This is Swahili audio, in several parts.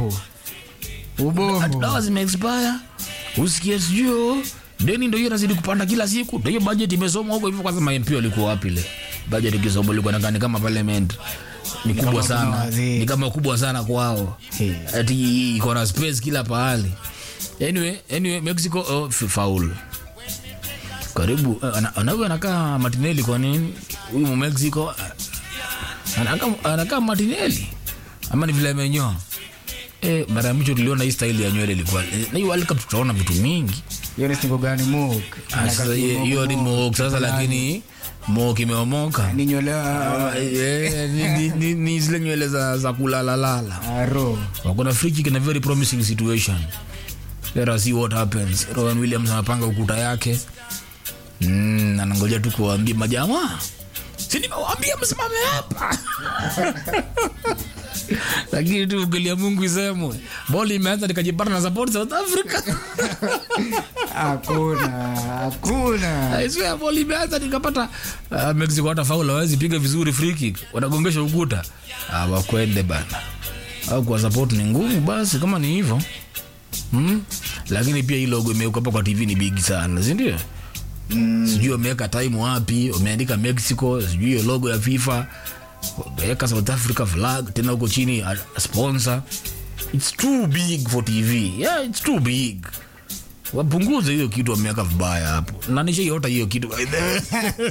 ubombo ubombo dawa zimeexpire usikie sijui deni ndo hiyo inazidi kupanda kila siku ndo hiyo budget imesomwa huko hivyo kwanza mamp walikuwa wapi le budget ikisomwa ilikuwa nakani kama parliament ni kubwa kama kuna sana wazee. ni kama kubwa sana kwao Hey. ati iko na space kila pahali anyway anyway mexico oh, f- faul karibu eh, ana- anawe anakaa matineli kwa nini huyu mu mexico eh, anakaa anakaa matineli ama ni vile amenyoa Eh, mara ya mwisho tuliona hii style ya nywele ilikuwa eh, na hii World Cup tutaona vitu mingi hiyo ni singo gani muk Ah, sasa hiyo hiyo ni mok sasa lakini mok imeomoka ni nyolewa Ah, eh, ni- ni- ni- ni zile nywele za, za kulalalala aro wakona free kick in a very promising situation let us see what happens Rowan Williams anapanga ukuta yake mm, anangoja tu kuwaambia majamaa si nimewaambia msimame hapa lakini tu ukilia mungu isemwe boli imeanza nikajipata na support south africa hakuna hakuna I swear boli imeanza nikapata uh, mexico hata faul hawezi piga vizuri free kick wanagongesha ukuta ah, wakwende bana au kwa support ni ngumu basi kama ni hivyo hmm? lakini pia hii logo imewekwa hapa kwa tv ni big sana sindio mm. sijui wameweka time wapi wameandika mexico sijui hiyo logo ya fifa wameweka south africa flag tena huko chini a, a sponsor its too big for tv yeah, its too big wapunguze hiyo kitu wameweka vibaya hapo nanishaiota hiyo kitu by the way.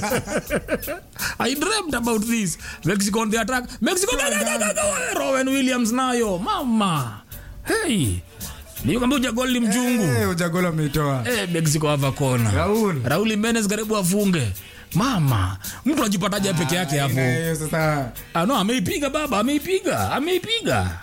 i dreamt about this mexico on the attack mexico rowen williams nayo mama hey nikwambia ujagoli mchungu Eh, ujagola ameitoa Eh, mexico hava kona Raul. raul menes karibu afunge mama mtu ajipataja peke yake hapo Ina hiyo sasa Ah, no, ameipiga baba, ameipiga, ameipiga.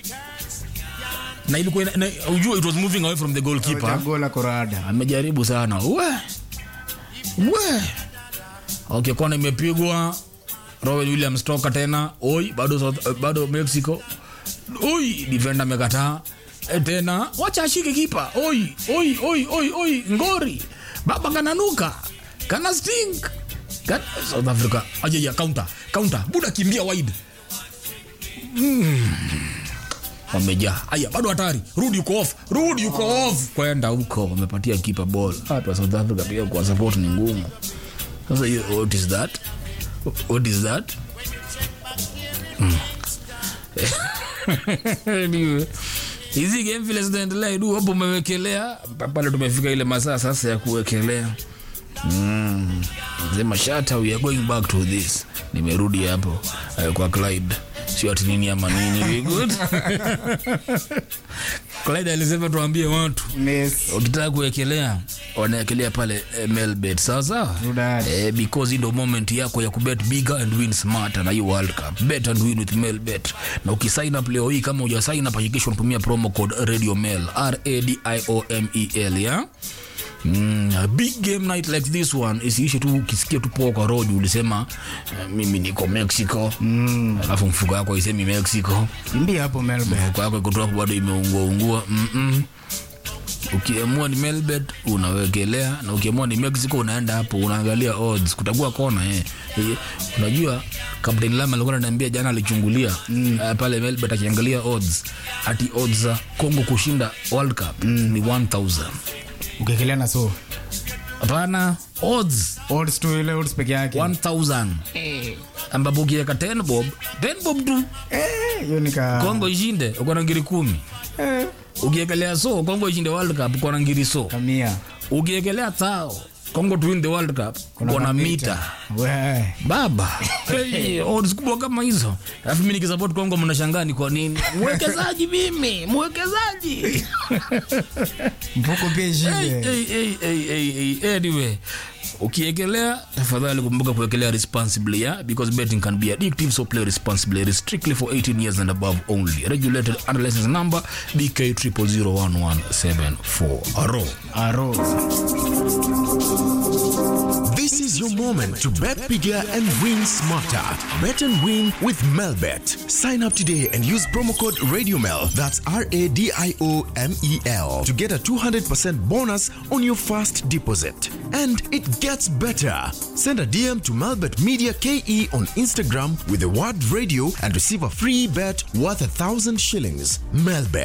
Na ilikuwa ina- na, ujue it was moving away from the goalkeeper. ujagola korada Amejaribu sana. We. We. Okay, kona imepigwa. Robert Williams toka tena. Oi, bado South, eh, bado Mexico. Oi, defender amekataa. E tena wacha ashike kipa. Oi, oi, oi, oi, oi, ngori. Baba kananuka. Kana stink. Kan South Africa. Aje ya counter. Counter. Buda kimbia wide. wamejaa aya bado hatari rudi uko off rudi uko off kwenda huko wamepatia kipa ball watu wa south africa pia kwa support ni ngumu sasa hiyo what is that what is that Mm. Anyway, hizi game vile zinaendelea idu hapo umewekelea pa- pale tumefika ile masaa sasa ya kuwekelea mm. sema shata we are going back to this nimerudi hapo eh, kwa Clyde sio ati nini ama nini we good Clyde alisema tuambie watu Yes. ukitaka kuwekelea wanaekelea pale eh, melbet sawa sawa Rudani. eh, because hii ndo moment yako ya kubet bigger and win smarter na hii world cup bet and win with melbet na ukisign up leo hii kama uja sign up hakikisha unatumia promo code radio mail r a d i o m e l ya Mm, a big game night like this one isiishe tu ukisikia tu poa kwa road ulisema eh, mimi niko mexico mm. alafu mfuko yako isemi mexico kimbia hapo melbourne mfuko yako ikotoa bado imeunguaungua mm-mm. ukiamua ni melbet unawekelea na ukiamua ni mexico unaenda hapo unaangalia odds kutakuwa kona eh. Eh, unajua kapten lam alikuwa ananiambia jana alichungulia mm. uh, pale melbet akiangalia odds ati odds za congo kushinda world cup mm. ni 1000 ukiekelea na so hapana odds odds tu ile odds peke yake 1000 ambapo ukiweka 10 bob 10 bob tu Eh, hiyo nika kongo ishinde uko na ngiri kumi Eh, ukiekelea so kongo ishinde world cup uko na ngiri so kamia ukiekelea tao congo to win the world cup uko na mita we baba hey, odds kubwa kama hizo alafu mi nikisupport kongo mnashangaa ni kwa nini mwekezaji mimi mwekezaji mfuko pia hey, ishibe hey, hey, hey, hey, hey. anyway ukiekelea tafadhali kumbuka kuwekelea responsibly yeah? because betting can be addictive so play responsibly It is strictly for 18 years and above only regulated under license number bk 0001174 aro aro This is your moment to bet bigger and win smarter. Bet and win with Melbet. Sign up today and use promo code RadioMel. That's R A D I O M E L to get a 200% bonus on your first deposit. And it gets better. Send a DM to Melbet Media KE on Instagram with the word radio and receive a free bet worth a thousand shillings. Melbet.